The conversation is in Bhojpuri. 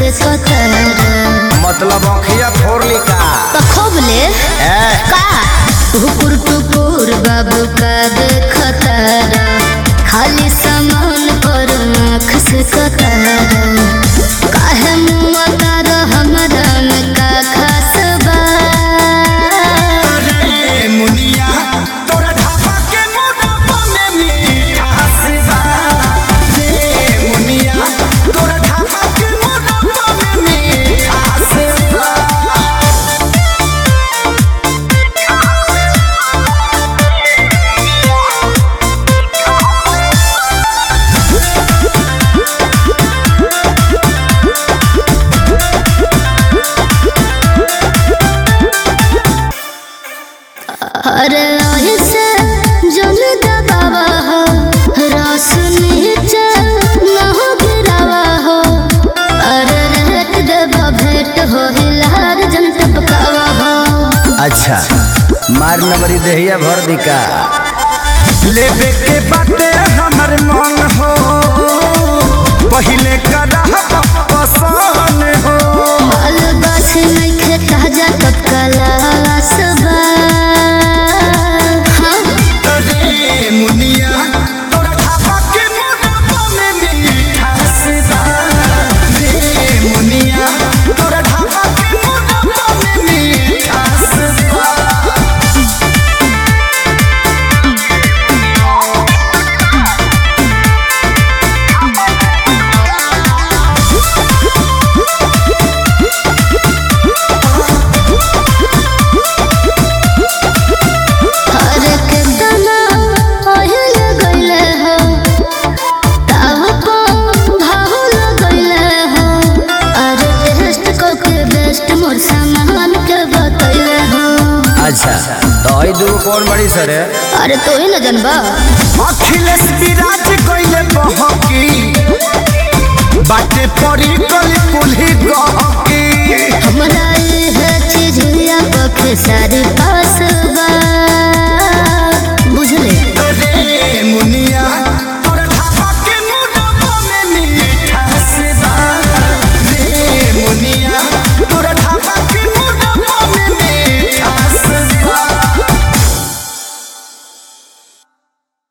से कतर मतलब अखिया फोड़ली का पखोबले ए का टुकुर टुकुर बाबू का देखतर खाली सामान पर आँख से कतर काहे मुआ तार हमरा में का खास बा रे मुनिया तोरा ढाबा के मोटापा में मिठास बा रे मुनिया तोरा ढाबा के मोटापा में मिठास बा अरे ऐसे जन दबावा हो रस नीचे न हो गिरावा हो अरे रेट देवा भेंट हो हिलार जन टपकावा हो अच्छा मार नंबरी देहिया भर दिका लेबे के बाटे हमर मन हो पहिले करा पसंद हो माल गाछ नइखे ताजा तत्काला सबा हाँ रे मुनिया तोरा ढाबा के मोटापा में मिठास बा रे मुनिया तोरा ढाबा के मोटापा में मिठास बा अरे केतना ओहिल गइले हो ताव को भाहुल गइले हो अरे टेस्ट को के बेस्ट मोर सामान के बतइले हो अच्छा तो आई दूगो कौन बड़ी सर है अरे तो ही न जनबा अखिलेश विराज कइले बहकी बाटे पड़ी कली कुल्ही गहकी हमरा ये चीज या पखे सारी पास